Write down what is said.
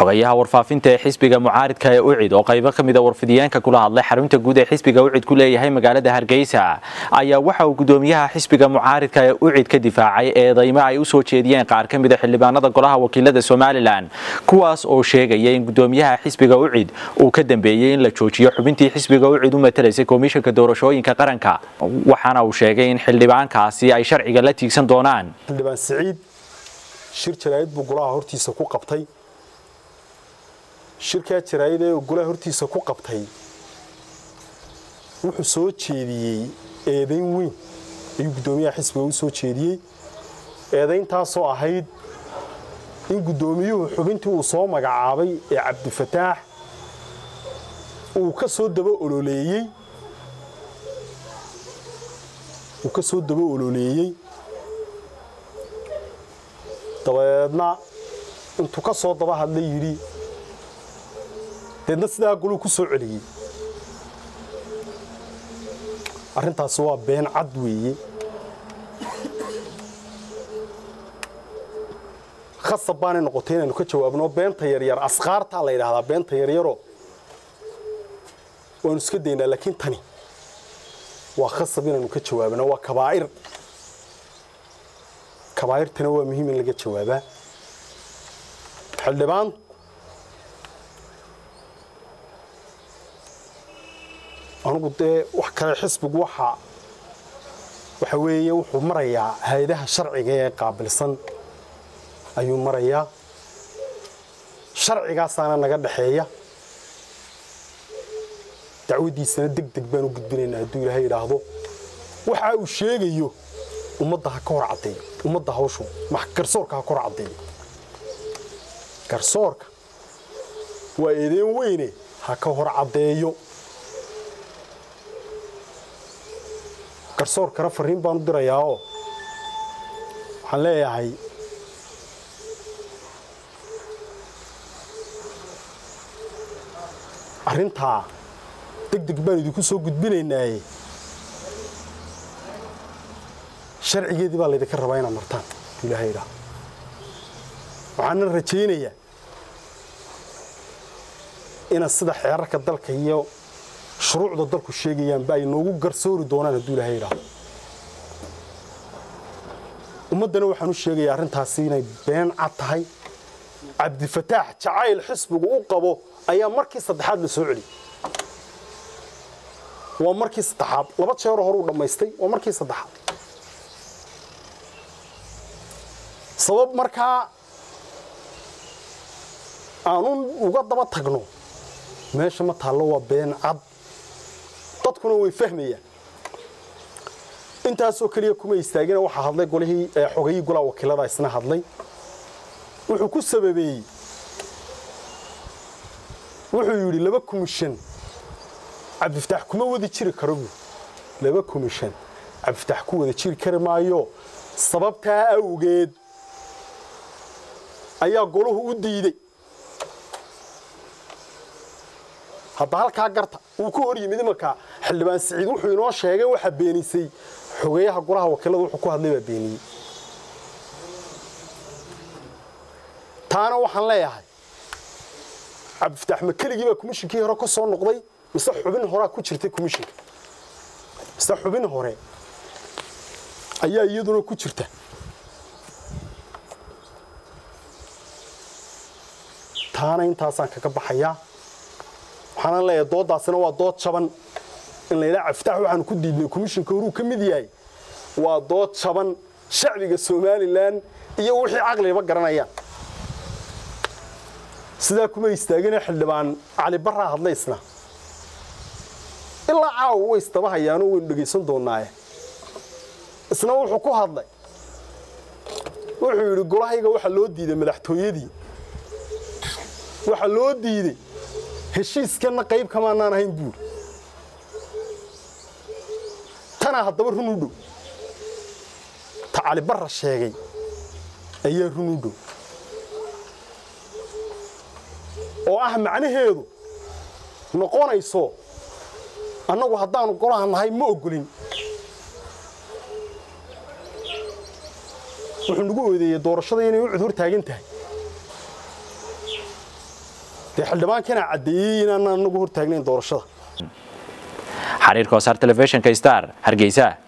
xogayaha warfaafinta ee xisbiga mucaaridka ee ucid oo qaybo ka mida warfidiyeenka kula hadlay xarunta guud ee xisbiga ucid ku leeyahay magaalada hargeysa ayaa waxa uu gudoomiyaha xisbiga mucaaridka ee ucid ka difaacay eedaymo ay u soo jeediyeen qaar ka mida xildhibaanada golaha wakiilada somalilan kuwaas oo sheegaya in gudoomiyaha xisbiga ucid uu ka dambeeyey in la joojiyo xubintii xisbiga ucid u matalaysay komishanka doorashooyinka qaranka waxaana uu sheegay in xildhibaankaasi ay sharciga la tiigsan doonaan xildhibaan siciid shir jaraa'id buu golaha hortiisa ku qabtay shirkaa jaraa'id ee golaha hortiisa ku qabtay wuxuu soo jeediyey eedayn weyn ayuu guddoomiyaha xisbiga u soo jeediyey eedayntaasoo ahayd in guddoomiyuhu xubintii uu soo magacaabay ee cabdifataax uu ka soo daba ololeeyey uu ka soo daba ololeeyey dabadeedna intuu ka soo daba hadlay yidhi deedna sidaa goluu ku soo celiyey arrintaasi waa been cad weeye khasab baanay noqotay inaynu ka jawaabno beenta yaryar asqaartaa la yidhaahdaa beenta yaryaroo waanu iska daynaa laakiin tani waa khasab inaynu ka jawaabno waa kabaa'ir kabaa'irtana waa muhiim in laga jawaabaa xildhibaan anugu dee wax kale xisbigu waxa waxa weeye wuxuu marayaa hay-adaha sharciga ee qaabilsan ayuu marayaa sharcigaasaana naga dhaxeeya dacwaddiisana deg deg baan u gudbinaynaa hadduu ilaahay idhaahdo waxa uu sheegayo ummadda ha ka hor caddeeyo ummadda hawshu garsoorka ha ka hor caddeeyo garsoorka waa eedeen weyne ha ka hor caddeeyo garsoorkana fariin baan u dirayaa oo waxaan leeyahay arrintaa deg deg baan idinku soo gudbinaynaaye sharcigeedii baa laydinka rabaa inaad martaan ilaahay idhaah waxaana rajaynayaa inaad sida xeerarka dalka iyo shuruucda dalku sheegayaanba ay noogu garsoori doonaan hadduu ilaahay idhaahdo ummaddana waxaan u sheegayaa arrintaasi inay been cad tahay cabdifataax jacayl xisbigu u qabo ayaa markii saddexaad la soo celiyey waa markii saddexaad laba jeero hore uu dhammaystay waa markii saddexaad sabab markaa aanu uga daba tagno meesha ma taallo waa been cad dadkuna way fahmayaan intaasoo keliya kuma istaagina waxaa hadlay golihii xogayii golaha wakiilada isna hadlay wuxuu ku sababeeyey wuxuu yidhi laba kumishan cabdifataax kuma wadi jiri karo buu laba kumishan cabdifataax ku wada jiri kari maayo sababtaa awgeed ayaa golahu u diiday hadda halkaa garta wuu ku hor yimid imanka xildhibaan siciid wuxuu inoo sheegay waxaa beenisay xogeeyaha golaha wakiilada wuxuu ku hadlay baa beeniyey taana waxaan leeyahay cabdifataax ma keligii baa komishinkii hore ka soo noqday mise xubin horaa ku jirtay komishinka mise xubin hore ayaa iyaduna ku jirta taana intaasaan kaga baxayaa waxaana leeyahay dooddaasina waa dood jaban in la yidhaha cabdifataax waxaanu ku diidnay komishinka horuu ka mid yahay waa dood jaban shacbiga somalilan iyo wixii caqliba garanayaan sidaa kuma istaagina xildhibaan cali barraa hadlay isna ilaa caawa way isdaba hayaanoo waynu dhegaysan doonnaaye isna wuxuu ku hadlay wuxuu yidhi golahayga waxaa loo diiday madaxtooyadii waxaa loo diiday heshiiskanna qayb kamaanaan ahayn buuri tanaa haddaba run u dhow ta cali barra sheegay ayaa run u dhow oo ah macnaheedu noqonayso annagu haddaanu golaha nahay ma ogolin wuxuu nagu oodeeyey doorashada inay u cud hor taagan tahay dee xildhibaankana caddeeyey inaan anagu hortaagnayn doorashada xariirka wasaar telefishinka star hargeysa